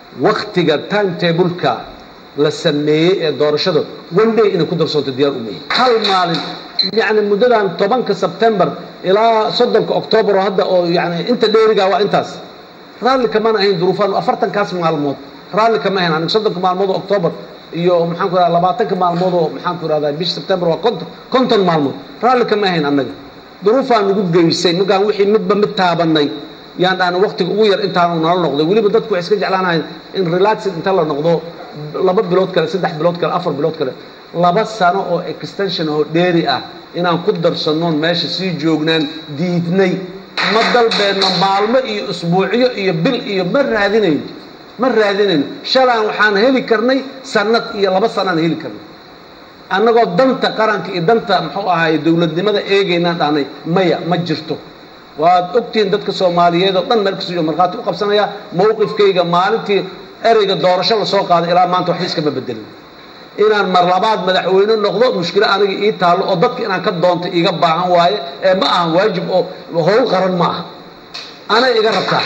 waktiga timetableka la sameeyey ee doorashada one day inay ku darsoonto diyaar u meeyey hal maalin yani muddadan tobanka sebtembar ilaa soddonka octoobar oo hadda oo yani inta dheerigaa waa intaas raalli kamaan ahayn duruufaan afartankaas maalmood raalli kama ahayn aniga soddonka maalmood oo octoobar iyo maxaan ku ihahda labaatanka maalmood oo maxaan ku ihahdaa bisha sebtembar waa konton konton maalmood raalli kama ahayn annaga duruufaan nagu geysay markaan wixii midba mid taabanay yaan dhaana waktiga ugu yar intaanu nala noqday weliba dadku waxay iska jeclaanahayn in relaxing inta la noqdo laba bilood kale saddex bilood kale afar bilood kale laba sano oo extension oo dheeri ah inaan ku darsannoon meesha sii joognaan diidnay ma dalbeenno maalmo iyo usbuucyo iyo bil iyo ma raadinayno ma raadinayno shalaan waxaan heli karnay sanad iyo laba sanaan heli karnay annagoo danta qaranka iyo danta muxuu ahaay dowladnimada eegaynaan dhahnay maya ma jirto waad ogtihiin dadka soomaaliyeed oo dhan meel kastoo markhaati u qabsanaya mawqifkayga maalintii ereyga doorasho la soo qaaday ilaa maanta waxba iskama bedelin inaan mar labaad madaxweyne noqdo mushkilo aniga ii taallo oo dadka inaan ka doonto iga baahan waaye ee ma aha waajib oo howl qaran ma aha anay iga rabtaa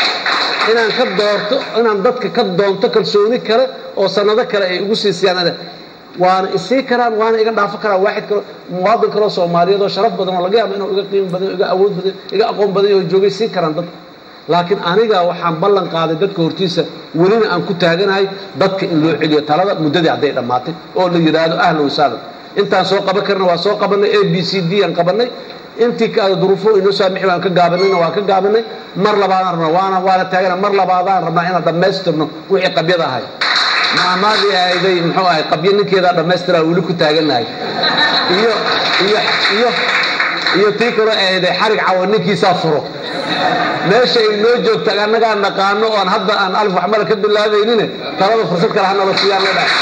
inaan ka doorto inaan dadka ka doonto kalsooni kale oo sanado kale ay igu siisiyaan waana isii karaan waana iga dhaafo karaan waaxid kale muwaadin kaleo soomaaliyeed oo sharaf badan oo laga yaabo inuu iga qiimo badan iga awood badan iga aqoon badan oo joogay sii karaan dadka laakiin aniga waxaan ballan qaaday dadka hortiisa welina aan ku taaganahay dadka in loo celiyo talada muddadii hadday dhammaatay oo la yidhaahdo ahlan wasahlan intaan soo qaban karna waa soo qabanay a b c d aan qabanay intii duruufo inoo saamixi waan ka gaabanayna waan ka gaabanay mar labaadaan rabnaa waana waana taagana mar labaadaan rabnaa inaan dhammaystirno wixii qabyada ahay maamaadii ahayday muxuu ahay qabyo ninkeedaa dhammaystiraa weli ku taagannahay iyo iyo iyo iyo tii kale ahayday xarig cawo ninkiisaa furo meesha ay noo joogta annagaa naqaano oon hadda aan alif waxmala ka bilaabaynine talada fursad kale hanala siiyaan leedhahay